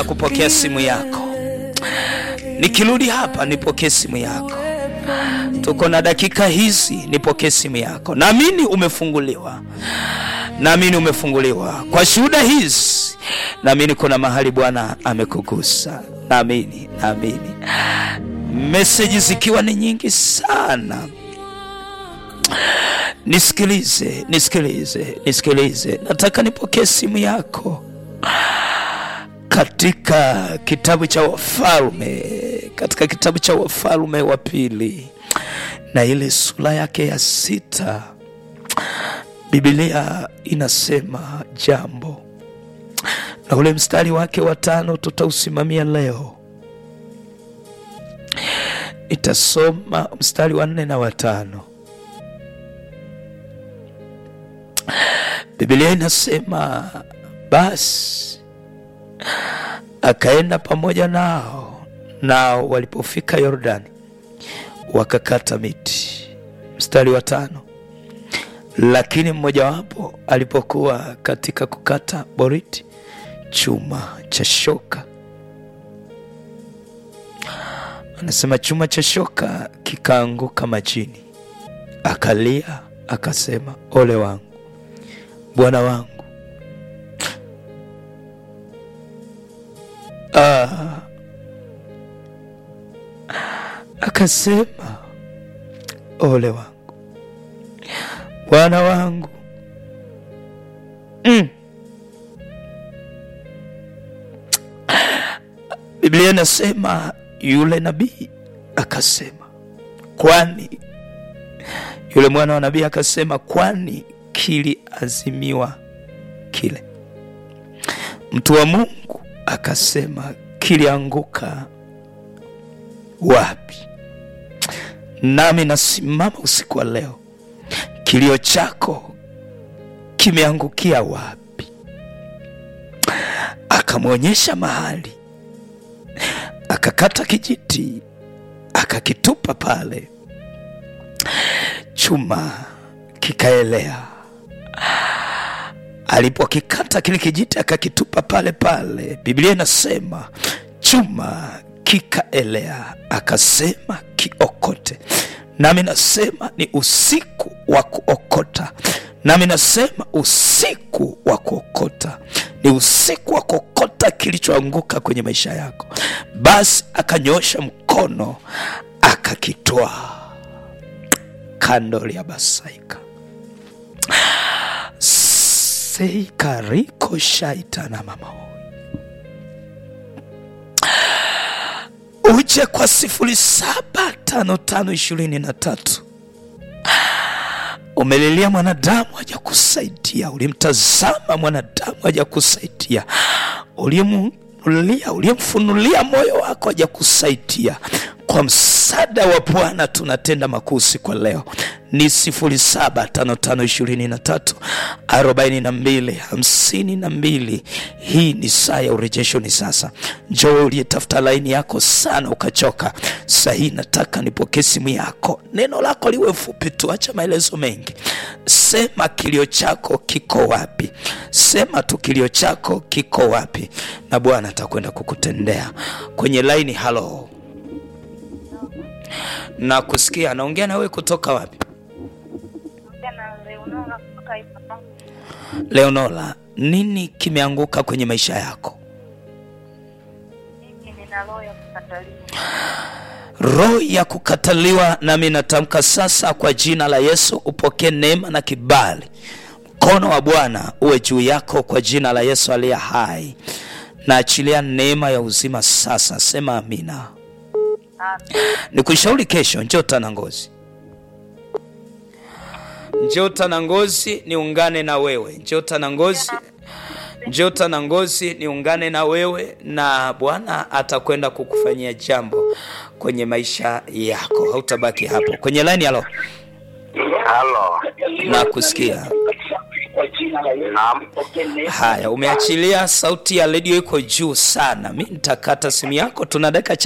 kupokea simu yako. Nikirudi hapa nipokee simu yako. Tuko na dakika hizi, nipokee simu yako. Naamini umefunguliwa, naamini umefunguliwa kwa shuhuda hizi. Naamini kuna mahali Bwana amekugusa, naamini, naamini. Meseji zikiwa ni nyingi sana. Nisikilize, nisikilize, nisikilize. Nataka nipokee simu yako katika kitabu cha Wafalme, katika kitabu cha Wafalme wa pili na ile sura yake ya sita, Biblia inasema jambo na ule mstari wake wa tano tutausimamia leo. Itasoma mstari wa nne na watano. Biblia inasema basi akaenda pamoja nao, nao walipofika Yordani wakakata miti. Mstari wa tano, lakini mmojawapo alipokuwa katika kukata boriti, chuma cha shoka, anasema chuma cha shoka kikaanguka majini, akalia akasema, ole wangu bwana wangu. Ah, akasema ole wangu bwana wangu. Mm. Biblia inasema yule nabii akasema, kwani yule mwana wa nabii akasema, kwani kiliazimiwa kile. Mtu wa Mungu akasema, kilianguka wapi? Nami nasimama usiku wa leo, kilio chako kimeangukia wapi? Akamwonyesha mahali, akakata kijiti, akakitupa pale, chuma kikaelea. Alipokikata kile kijiti akakitupa pale pale, Biblia inasema chuma kikaelea, akasema kiokote. Nami nasema ni usiku wa kuokota, nami nasema usiku wa kuokota ni usiku wa kuokota kilichoanguka kwenye maisha yako. Basi akanyosha mkono akakitoa kando ya basaika seikariko shaitana mama uje kwa sifuri saba tano tano ishirini na tatu. Umelilia mwanadamu haja kusaidia, ulimtazama mwanadamu haja kusaidia, ulimulia uliyemfunulia moyo wako haja kusaidia. Kwa msaada wa Bwana tunatenda makuu siku leo ni sifuri saba tano tano ishirini na tatu arobaini na mbili hamsini na mbili. Hii ni saa ya urejesho. Ni sasa. Njoo uliyetafuta laini yako sana ukachoka, saa hii nataka nipokee simu yako. Neno lako liwe fupi tu, acha maelezo mengi. Sema kilio chako kiko wapi? Sema tu kilio chako kiko wapi, na Bwana atakwenda kukutendea kwenye laini. Halo, na kusikia anaongea na wewe kutoka wapi? Leonola, nini kimeanguka kwenye maisha yako? Roho ya kukataliwa, nami natamka sasa kwa jina la Yesu, upokee neema na kibali. Mkono wa Bwana uwe juu yako kwa jina la Yesu aliye hai. Naachilia neema ya uzima sasa, sema amina. Nikushauri kesho, njoo Tanangozi, njoo Tanangozi niungane na wewe, njoo Tanangozi, njoo Tanangozi niungane na wewe, na Bwana atakwenda kukufanyia jambo kwenye maisha yako, hautabaki hapo kwenye laini. Halo, Halo. na kusikia Naam. haya. Umeachilia sauti ya redio iko juu sana, mi nitakata simu yako, tuna dakika